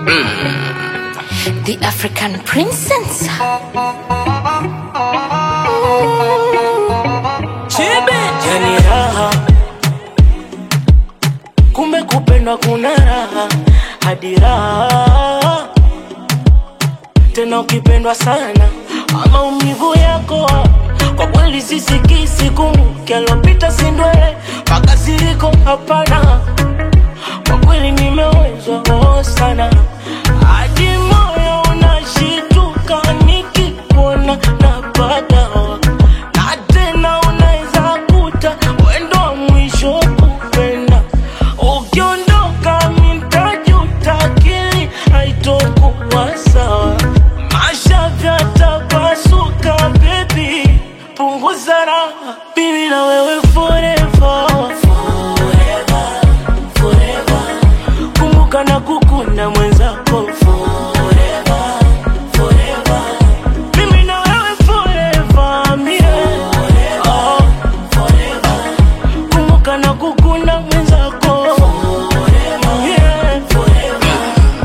The African princess. yani raha kumbe kupendwa kuna raha hadi raha tena ukipendwa sana maumivu yako kwa kweli sisikisi kumbuke alopita sindwele makasiriko hapana kwa kweli nimewezwa oh sana hadi moyo unashituka nikikuona napagawa na tena unaweza kuta wendo wa mwisho kupenda ukiondoka mitajuta akili haitokuwa sawa masha vyatapasuka bebi punguza raha mimi na wewe forever forever forever kumbuka na kukuna mwenzako forever forever mimi na wewe forever mie oh forever kumbuka na kukuna mwenzako forever yeah forever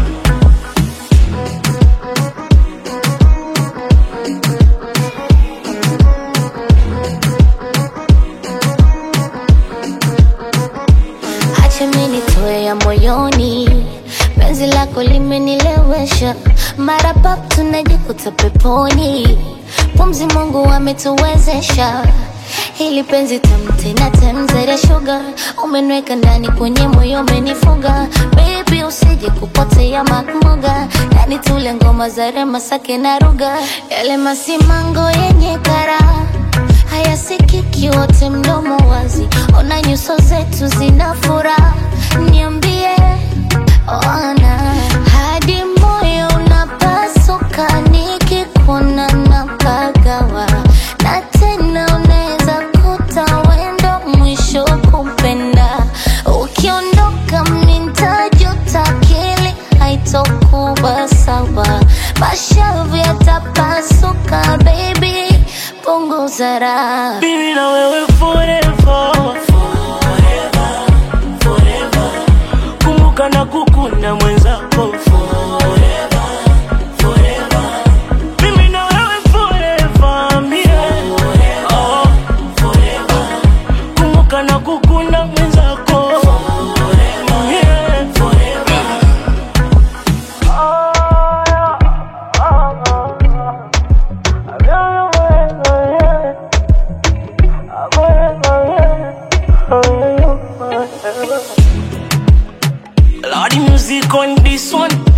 Acha mimi nitoe ya moyoni, penzi lako limenilewesha, mara pap tunajikuta peponi, pumzi Mungu ametuwezesha hili penzi tamtena temzere sugar, umeniweka ndani kwenye moyo umenifunga, baby usije kupotea makmoga, yani tule ngoma za rema sake na ruga, yale masimango yenye karaha hayasikiki wote mdomo wazi, ona nyuso zetu zina furaha, niambie ona hadi moyo unapasuka nikikuona napagawa, na tena unaweza kuta wendo mwisho kupenda, ukiondoka mimi nitajuta, akili haitokuwa sawa, mashavu yatapasuka baby, punguza raha Mimi na wewe forever forever forever kumbuka na kukuna mwenzako forever forever mimi na wewe forever mie oh forever kumbuka na kukuna mwenzako forever mie forever Lordy music on this one